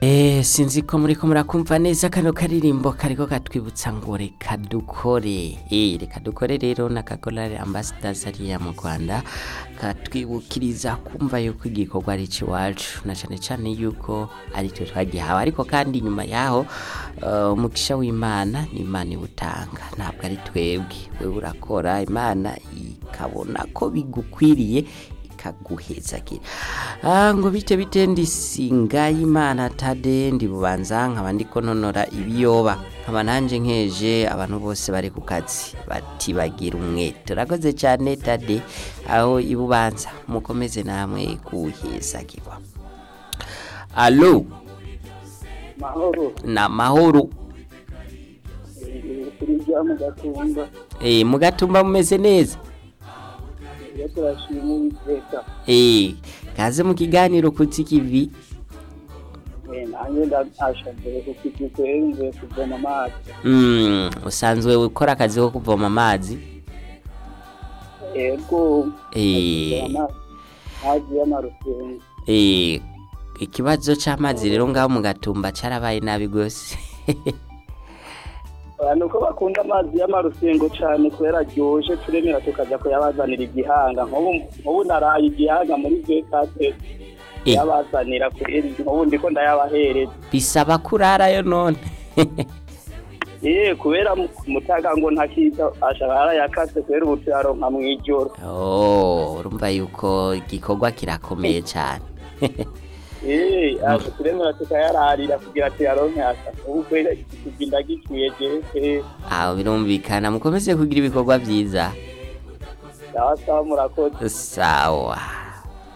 Eh, sinzi ko muriko murakumva neza kano karirimbo kariko katwibutsa ngo reka dukore eh, reka dukore rero n'akagorari ambassadors ariya mu Rwanda katwibukiriza kumva yuko igikorwa ari iwacu na cane cane yuko ari twe twagihawe ariko kandi nyuma yaho uh, umugisha w'Imana ni Imana iwutanga ntabwo ari twebwe wewe urakora Imana ikabona ko bigukwiriye ikaguhezagira ah, ngo bite bite ndisinga y'Imana tade ndi bubanza nkaba ndiko nonora ibiyoba nkaba nanje nkeje abantu bose bari ku kazi bati bagira umwete urakoze cyane tade aho ibubanza mukomeze namwe kuhezagirwa alo mahoro na mahoro kurya mu gatumba eh mugatumba mumeze neza iyo turashima uwiteka eh kaze mu kiganiro kutsi kivi Eh, nanjye ndasha mbere kuko igikwenge kuvoma amazi mm, usanzwe ukora akazi ko kuvoma amazi ego eh amazi amazi y'amarusengo Eh, ikibazo c'amazi rero ngaho mu gatumba carabaye nabi gose abantu ko bakunda amazi y'amarusengo cyane kubera aryoshe turemera tukajya kuyabazanira igihanga nk'ubu nk'ubu naraye igihanga muri vekate Eh. yabazanira kubera nk'ubu ndiko ndayabahereza bisaba kurarayo none eh kubera mu- mutaga ngo ntakiza ashaka yarayakase kubera ubu turaronka mw'ijoro oh urumva yuko igikorwa kirakomeye cane Eh, aho turemera tukayararira kugira tuyaronke asa ubu kwera kugenda gikwiye jewe aho birumvikana mukomeze kugira ibikorwa vyiza sawa sawa murakoze sawa